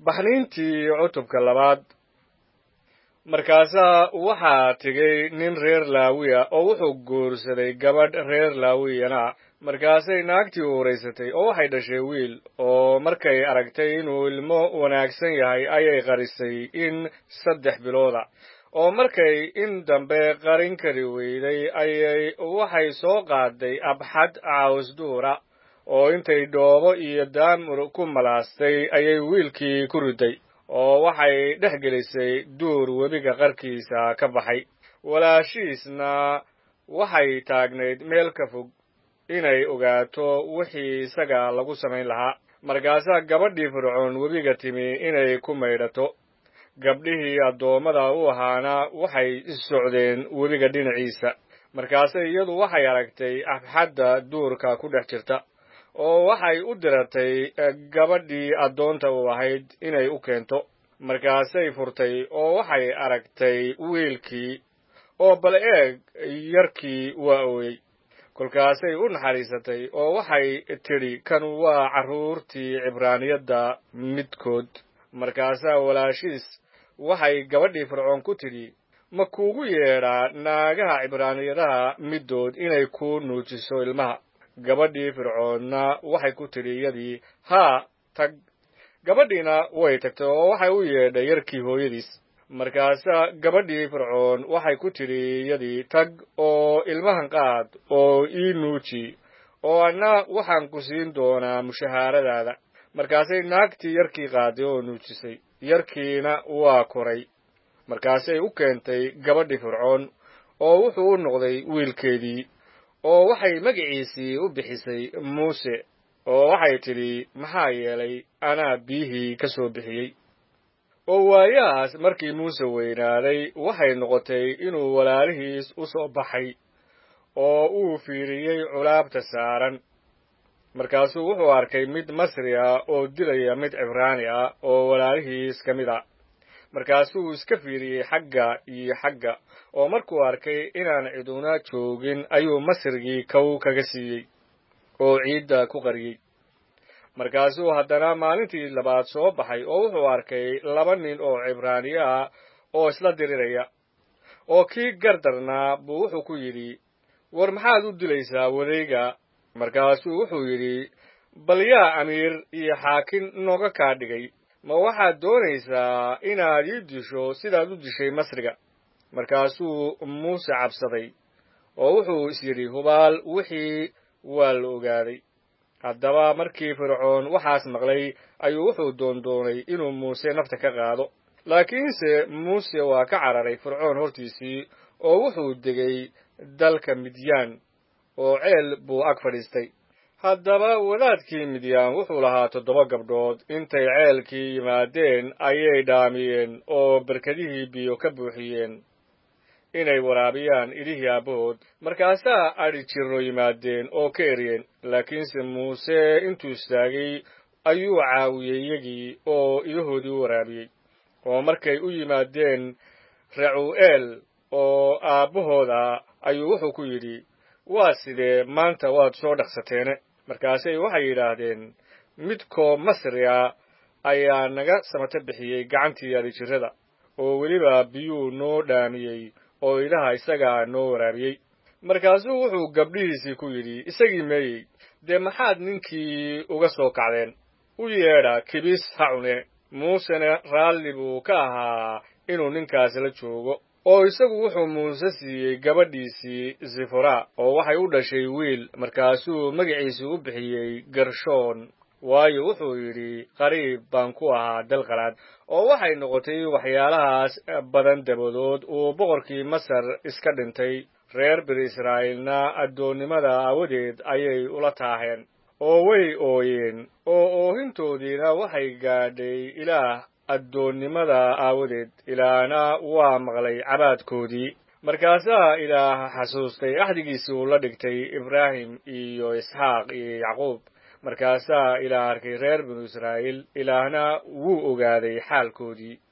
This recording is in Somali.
baxniintii cutubka labaad markaasaa waxaa tegey nin reer laawiya oo wuxuu guursaday gabadh reer laawiyana markaasay naagtii uuraysatay oo waxay dhashay wiil oo markay aragtay inuu ilmo wanaagsan yahay ayay qarisay in saddex bilooda oo markay in dambe qarin kari weyday ayay waxay soo qaaday abxad caawsduura oo intay dhoobo iyo daamur ku malaastay ayay wiilkii ku riday oo waxay dhex gelisay duur webiga qarkiisa ka baxay walaashiisna waxay taagnayd meel ka fog inay ogaato wixii isaga lagu samayn lahaa markaasaa gabadhii fircoon webiga timi inay ku maydhato gabdhihii addoommada u ahaana waxay socdeen webiga dhinaciisa markaase iyadu waxay aragtay abxadda duurka ku dhex jirta oo waxay u diratay gabadhii addoonta u ahayd inay u keento markaasay furtay oo waxay aragtay wiilkii oo bal eeg yarkii waa ooyey kolkaasay u naxariisatay oo waxay tidhi kan waa carruurtii cibraaniyadda midkood markaasaa walaashiis waxay gabadhii fircoon ku tidhi ma kuugu yeedhaa naagaha cibraaniyadaha middood inay kuu nuujiso ilmaha gabadhii fircoonna waxay ku tidhi iyadii haa tag gabadhiina way tagtay oo waxay u yeedhay yarkii hooyadiis markaasaa gabadhii fircoon waxay ku tidhi iyadii tag oo ilmahan qaad oo ii nuuji oo anna waxaan ku siin doonaa mushahaaradaada markaasay naagtii yarkii qaaday oo nuujisay yarkiina waa koray markaasay u keentay gabadhii fircoon oo wuxuu u noqday wiilkeedii oo waxay magiciisii u bixisay muuse oo waxay tidhi maxaa yeelay anaa biyihii ka soo bixiyey oo waayahaas markii muuse weynaaday waxay noqotay inuu walaalihiis u soo baxay oo uu fiiriyey culaabta saaran markaasuu wuxuu arkay mid masri ah oo dilaya mid cibraani ah oo walaalihiis ka mid a markaasuu iska fiiriyey xagga iyo xagga oo markuu arkay inaan ciduna joogin ayuu masrigii kow kaga siiyey oo ciidda ku qariyey markaasuu haddana maalintii labaad soo baxay oo wuxuu arkay laba nin oo cibraaniye ah oo isla diriraya oo kii gardarnaa buu wuxuu ku yidhi war maxaad u dilaysaa wadayga markaasuu wuxuu yidhi bal yaa amiir iyo xaakin nooga kaa dhigay ma waxaad doonaysaa inaad ii disho sidaad u dishay masriga markaasuu muuse cabsaday oo wuxuu is yidhi hubaal wixii waa la ogaaday haddaba markii fircoon waxaas maqlay ayuu wuxuu doondoonay inuu muuse nafta ka qaado laakiinse muuse waa ka cararay fircoon hortiisii oo wuxuu degay dalka midyaan oo ceel buu ag fadhiistay haddaba wadaadkii midyaan wuxuu lahaa toddoba gabdhood intay ceelkii yimaadeen ayay dhaamiyeen oo berkadihii biyo ka buuxiyeen inay waraabiyaan idhihii aabbahood markaasaa adhi jirro yimaadeen oo ka eryeen laakiinse muuse intuu istaagay ayuu caawiyey iyagii oo idahoodii u waraabiyey oo markay u yimaadeen racu'eel oo aabbahooda ayuu wuxuu ku yidhi waa sidee maanta waad soo dhaqsateene markaasay waxay yidhaahdeen midkoo masri ah ayaa naga samato bixiyey gacantii adhijirrada oo weliba biyuu noo dhaamiyey oo idaha isagaa noo waraabiyey markaasuu wuxuu gabdhihiisii ku yidhi isagii meeyey dee maxaad ninkii uga soo kacdeen u yeedha kibis ha cune muusena raalli buu ka ahaa inuu ninkaas la joogo oo isagu wuxuu muuse siiyey gabadhiisii sifora oo waxay u dhashay wiil markaasuu magaciisii u bixiyey gershoon waayo wuxuu yidhi qariib baan ku ahaa dalqalaad oo waxay noqotay waxyaalahaas badan dabadood uu boqorkii masar iska dhintay reer bini israa'iilna addoonnimada aawadeed ayay ula taaheen oo way ooyeen oo oohintoodiina waxay gaadhay ilaah addoonnimada aawadeed ilaahna waa maqlay cabaadkoodii markaasaa ilaah xasuustay axdigiisii uu la dhigtay ibraahim iyo isxaaq iyo yacquub markaasaa ilaah arkay reer binu israa'iil ilaahna wuu ogaaday xaalkoodii